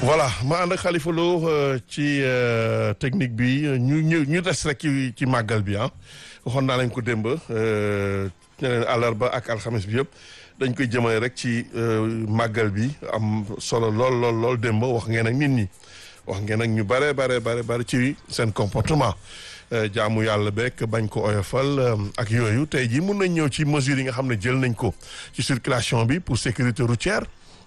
voilà ma ànd ak Khalifa Lo ci technique bi ñu ñu ñu des rek ci ci màggal bi ah waxoon naa lañ ko démb ne leen àllarba ak alxames bi yëpp dañ koy jëmale rek ci màggal bi am solo lool lool lool démb wax ngeen ak nit ñi wax ngeen ak ñu bare bare bare bare ci seen comportement jaamu yàlla beeg bañ ko oyofal ak yooyu tey jii mun nañ ñëw ci mesures yi nga xam ne jël nañ ko ci circulation bi pour sécurité routière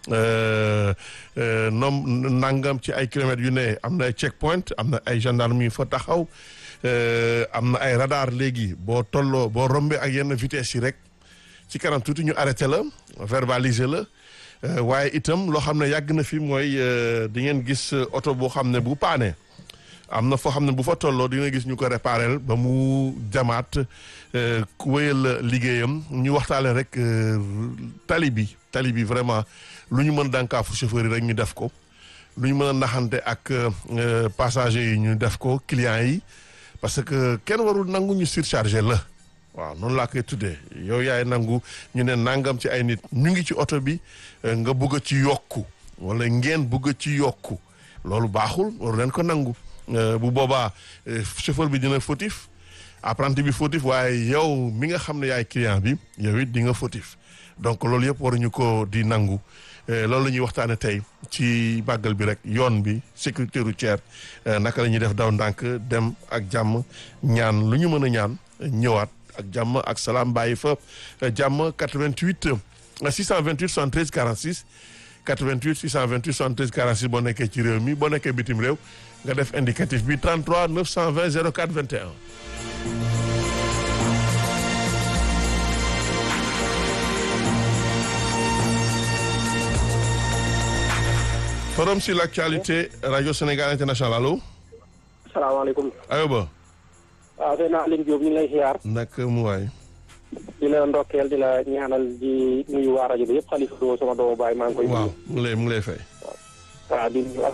nom nangam ci ay kilomètres yu ne am na ay check point am na ay gendarme yu fa taxaw am na ay radar léegi boo tolloo boo rombee ak yenn vitesse yi rek ci kanam tuuti ñu arrêté la verbaliser la waaye itam loo xam ne yàgg na fi mooy di ngeen gis oto boo xam ne bu paane am na foo xam ne bu fa tolloo di nga gis ñu ko réparel ba mu jamaat wéyal liggéeyam ñu waxtaale rek tali bi tali bi vraiment lu ñu mën dànkaafu chauffeur yi rek ñu def ko lu ñu mën a naxante ak passagers yi ñu def ko clients yi parce que kenn warul nangu ñu surchargé la waaw noonu laa koy tuddee yow yaay nangu ñu ne nangam ci ay nit ñu ngi ci oto bi nga bëgg a ci yokku wala ngeen bëgg a ci yokku loolu baaxul waru leen ko nangu bu boobaa chauffeur bi dina fautif apprenti bi fautif waaye yow mi nga xam ne yaay client bi yow it di nga fautif donc loolu yëpp waruñu ko di nangu loolu la ñuy waxtaane tey ci màggal bi rek yoon bi sécurité routière naka la ñuy def daw ndànk dem ak jàmm ñaan lu ñu mën a ñaan ñëwaat ak jàmm ak salaam bàyyi fa jàmm 88 628 73 46 88 628 73 46 boo nekkee ci réew mi boo nekkee bitim réew nga def indicatif bi 33 920 04 21. forum sur l'actualité radio Sénégal international allo. salaamaaleykum. ayoba. waaw sëñ Aline Diop ñu ngi lay ziar. naka mu waay. di la ndokkeel di la ñaanal di nuyu waa rajo bi yëpp Khalifa Lo sama doomu baay maa ngi koy. waaw mu ngi lay mu ngi lay fay. waaw di nuyu ak.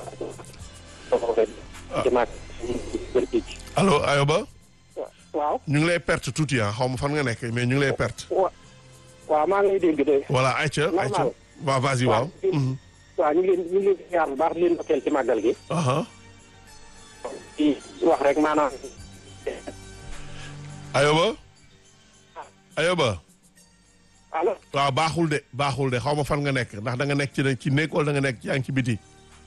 allo ayoba. waaw. ñu ngi lay perte tuuti ah xaw ma fan nga nekk mais ñu ngi lay perte. wa waaw maa ngi lay dégg de. voilà ayca ayca waaw vas-y waaw. waaw ñu ngi leen ñu ngi leen ziar bu baax di leen ndokkeel ci màggal gi. di wax rek maanaam. ayoba. ayoba. allo. waaw baaxul de baaxul de xaw ma fan nga nekk ndax da nga nekk ci ci néeg wala da nga nekk yaa ngi ci biti.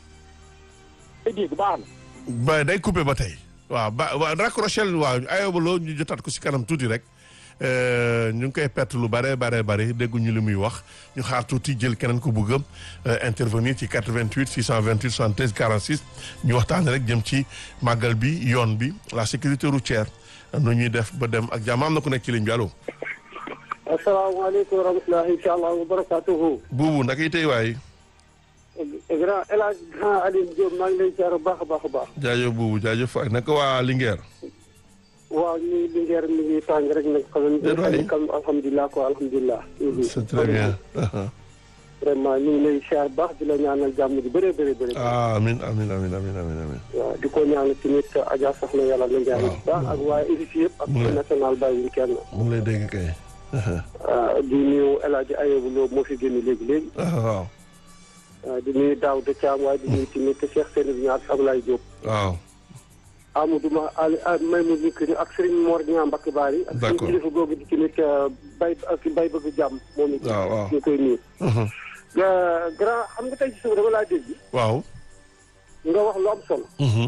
day dégg baax na. ba day coupé ba tey. waaw ba waaw raccroché waaw ayoba loo ñu jotaat ko si kanam tuuti rek ñu ngi koy perte lu bare bare bare dégguñu li muy wax ñu xaar tuuti jël keneen ko bëgg a intervenir ci 88 628 73 46 ñu waxtaanee rek jëm ci màggal bi yoon bi la sécurité routière nu ñuy def ba dem ak jàmm am na ku nekk ci ligne bi allo. asalaamaaleykum wa rahmatulahi taala wa barakaatuhu. buubu naka yi tey waay. grand El Hadj grand Alioune Diop maa ngi lay ziar bu baax a baax a baax. jaajëf buubu jaajëf waay naka waa Linguère. waaw ñu ngi Linguère mi ngi tàng rek nag. déedéet waay xam alhamdulilah quoi alhamdulilah. c'est très bien. vraiment ñu ngi lay ziar baax di la ñaanal jàmm ji bëree bëri bëri. amiin amiin amiin amiin amiin amiin. waaw di ko ñaanal tamit Adja Soxna yàlla na njaay bu baax ak waa RIS yëpp. ak national bàyyiwuñ kenn. mu ngi lay dégg kay. di nuyu El Hadj Ayobu Lo moo fi génn léegi léegi. waaw. di nuyu Daaw de Thiam waaye di nuyu tamit Cheikh Sène Niass ak Ablaye Diop. waaw. Amadou Ma Ali may mu nikk ni ak Serigne Mor Niang Mbacke Bari. ak suñu kilifa googu di tamit bay ak bay bëgg jàmm. moom it waaw waaw ñu koy nuyu. grand xam nga tey ci suba dama laa dégg. waaw. nga wax lu am solo.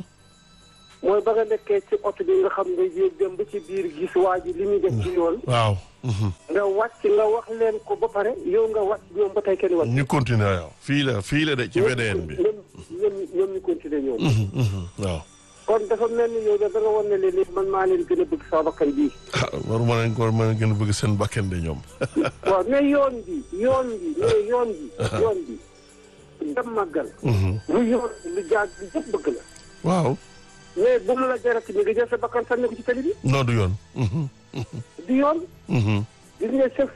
mooy ba nga nekkee ci oto bi nga xam nga yéeg dem ba ci biir gis waa ji li muy def ci yoon. waaw. nga wàcc nga wax leen ko ba pare yow nga wàcc ñoom ba tey kenn wàcc. ñu continuer yow fii la fii la de ci VDN bi. ñoom ñoom ñoom ñu continuer ñoom. waaw. kon dafa mel ni yow da nga wan ne leen man maa leen gën a bëgg sama bakkan bii. ah war ma leen ko war ma leen gën a bëgg seen bakkan de ñoom. waaw mais yoon bi yoon bi mais yoon bi. yoon bi dem màggal. lu yoon lu jaag bi yëpp bëgg la. waaw. mais bu mu la jarati mi nga jël sa bakkan sànni ko ci tali bi. non du yoon. du yoon. gis nga chef.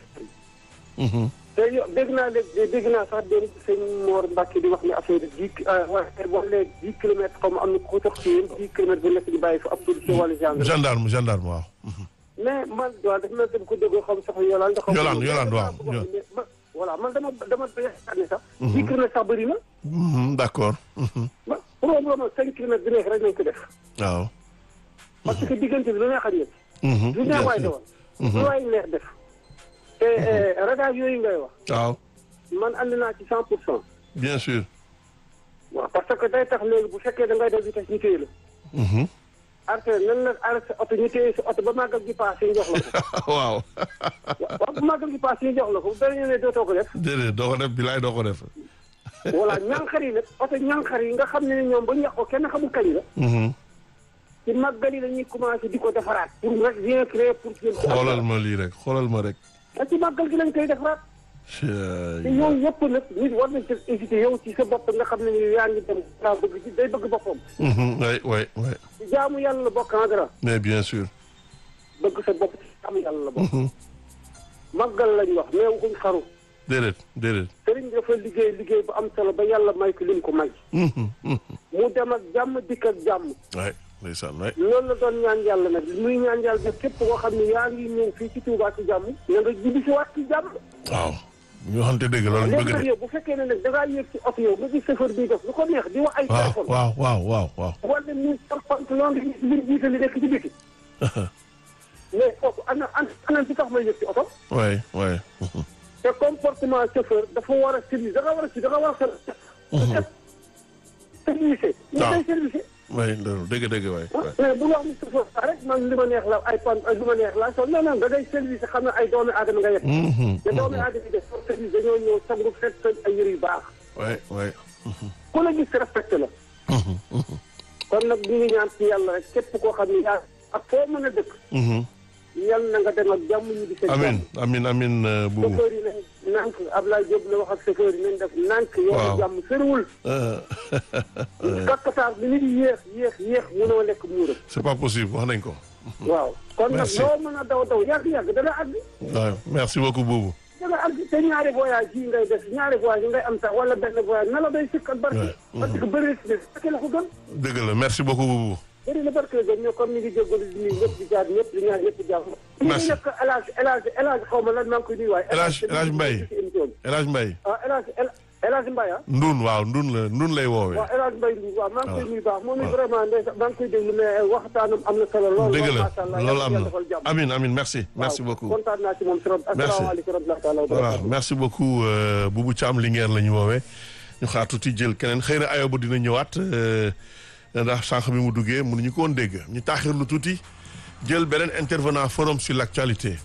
te yo dégg naa léegi dégg naa sax démb sëñ Mor Mbacke di wax ne affaire dix waaye boo nee dix kilomètres comme am na ku ko tax ci yéen dix kilomètres bu nekk di bàyyi fa ab policier wala gendarme. gendarme gendarme waaw. mais man waaw dafa mel ni ko déggoo xam sax Yolande. Yolande Yolande waaw. voilà man dama dama yaakaar ne sax. dix kilomètres sax bëri na. Mhm, d'accord. Mhm. ba problème cinq kilomètres bi nekk rek nañ ko def. waaw. parce que diggante bi lu neex a ñëw. Mhm, lu bien neex waay sûr. dawal. lu waay neex def. te radar yooyu ngay wax. waaw man ànd naa ci cent pour cent. bien sûr. waaw parce que day tax léegi bu fekkee da ngay def vitesse ñu téye la. Mhm. arrêté nan la arrêté sa oto ñu téye sa oto ba màggal gi paas ñu jox la ko. waaw. waaw bu màggal gi paas ñu jox la ko bu beneen ne dootoo ko def. déedéet doo ko def bilaay doo ko def. voilà ñànxar yi nag oto ñànxar yi nga xam ne ne ñoom ba ñu yàq ko kenn xamul kañ la. Mhm. ci màggal yi la ñuy commencé di ko defaraat. pour rek rien créer pour. xoolal ma lii rek xoolal ma rek. te ci màggal gi lañ koy defaraat. te Cey. yooyu yëpp nag nit war nañ ci hésité yow ci sa bopp nga xam ne ni yaa ngi dem daa bëgg ci day bëgg boppam. Mhm, oui oui oui ci jaamu yàlla la bokk en dara mais bien sûr. bëgg sa bopp ci jaamu yàlla la bokk. Mhm. màggal lañ wax mais waxuñ xaru. déedéet déedéet. sëriñ bi dafa liggéey liggéey bu am solo ba yàlla may ko lim ko may. Mhm, mhm. mu dem ak jàmm dikk ak jàmm. oui ndeysaan oui. loolu la doon ñaan yàlla nag muy ñaan yàlla nag képp koo xam ne yaa ngi ñëw fii ci Touba ci jàmm. na nga jibi si waat ci jàmm. waaw. ñu waxante dëgg loolu ñu léegi bëgg nag de. yow bu fekkee ne nag da ngaa yéeg ci oto yow nga gis chauffeur bi def lu ko neex di wax ay waaw téléphone. waaw waaw waaw waaw. wala ni par pantalon ngi li jiite li nekk ci biti. mais kooku ana ana ana ci tax may yëg ci oto. oui oui. Mhm. te comportement chauffeur dafa war a service da nga war a si da nga war a ser. service. ñu waaw. koy service. oui loolu dëgg dëgg waay. ah mais bu wax ni chauffeur ba rek man li ma neex la ay pan lu ma neex la sol non non da ngay service xam ne ay doomi aadama nga yegg. Mhm, te doomi aadama yi def pour service dañoo ñëw sangu fekk seen ay yëre yu baax. oui oui. ku la gis respecté la. Mhm, mhm, kon nag ñu ngi ñaan ci yàlla rek képp koo xam ne yaa ak foo mën a dëkk. mhm. yal na nga dem ak jàmm ñu di seen amin jàmm. amin amin euh, buubu. chauffeur yi nañ nànk Ablaye Diop la wax ak chauffeur yi nañ def nànk Waaw. yoonu jàmm sëriwul Euh, kakkataar bi nit yéex yéex yéex mënoo lekk muuram c'est pas possible wax nañ ko. waaw kon nag Merci. loo mën a daw daw yàgg-yàgg dana àgg waaw merci beaucoup buubu. dana àgg te ñaari voyage yi ngay def ñaari voyage yi ngay am sax wala benn voyage na la day sëkk ak barke Ouais. parce que bëri na barke la ko gën dëgg la merci beaucoup buubu. bëri na barke la gën ñoo comme ni ngi jégalu di nuyu ñëpp di jaar ñëpp di ñaar ñëpp di jàmm Merci. ñu nekk El Hadj El Hadj El Hadj xaw ma lan maa ngi koy nuyu waaye El Hadj- El Hadj Mbaye. ci émission bi El Hadj Mbaye. ah El Hadj El El Hadj Mbaye ah Ndun waaw Ndun la Ndun lay woowee. waaw El Hadj Mbaye Ndour waaw maa ngi koy waaw. nuyu baax moom it waaw. vraiment ndeysaan maa ngi koy déglu mais waxtaanam am na solo lool dëgg lool la macha allah loolu yàlla am yàlla na defal jàmm amin amin merci merci waaw, beaucoup. kontaan naa ci moom trop asalaamaaleykum wa rahmatulah wa voilà barakatuh merci beaucoup euh, Boubou Thiam Linguère la ñu woowee ñu xaar tuuti jël keneen xëy na ayoba dina ñëwaat euh, ndax sànq bi mu duggee mënuñu ko woon dégg ñu taaxirlu tuuti jël beneen intervenant forum sur l'actualité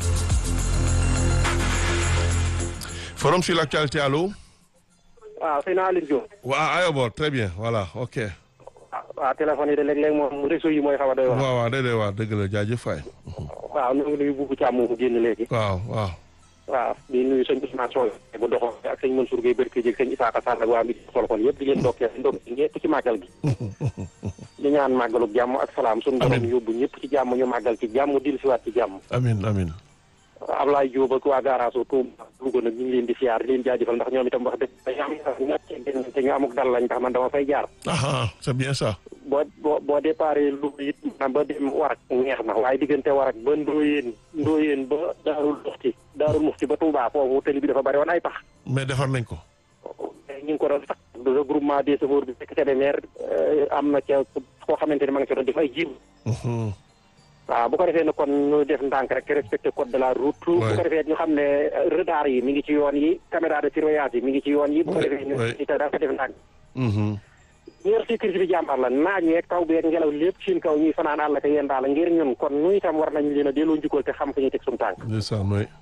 forum sur l'actualité allo waaw sëñ Aliou Diop waa ayoba très bien voilà ok waaw téléphone yi de léeg-léeg moom réseau yi mooy xaw a doy wax waaw waaw déedéet waaw dëgg la jaajëf faay waaw ñu ngi nuyu Boubou Thiam moomu génn léegi waaw waaw waaw di nuyu sëñ Ousmane Sow bu doxoo ak sëñ Mansour Gueye Berke Dieg sëñ Isaka Sall ak waa mi xol xol yëpp di leen ndokkee ndokkee ñëpp ci màggal gi di ñaan màggaluk jàmm ak salaam suñu borom Amiin. yóbbu ñëpp ci jàmm ñu màggal ci jàmm dil siwaat ci jàmm amin amin Ablaye Diop ak waa Garaso Touba Louga nag ñu ngi leen di siyaar di leen jaajëfal ndax ñoom itam wax dëgg dañu am ñàkk te ñu amuk dal lañ ndax man dama fay jaar ah c'est bien ça boo boo boo déparé Louga it maanaam ba dem Warak neex na waaye diggante Warak ba Ndoyeen Ndoyeen ba Daarul Muxti Daarul Muxti ba Touba foofu tali bi dafa bari woon ay pax mais defar nañ ko ñu ngi ko doon sax le groupement des chauffeurs bi fekk Kébémer am na ca koo xamante ne ma nga ci doon def ay jiw Mhm. waaw bu ko defee ne kon ñu def ndànk rek respecté code de la route. bu Ouais. ko defee ñu xam ne euh, radar yi mi ngi ci yoon yi caméra de surveillance yi mi ngi ci yoon yi. bu ko Ouais, defee ñu ouais. ci daal ko def ndànk. Mhm. ñu yor sécurité bi jàmbaar la naaj yeeg taw beeg ngelaw lépp seen kaw ñuy fanaan àll ka yéen daal ngir ñun kon ñu itam war nañ leen a delloo njukkal te xam fu ñuy teg suñu tànk. ndeysaan oui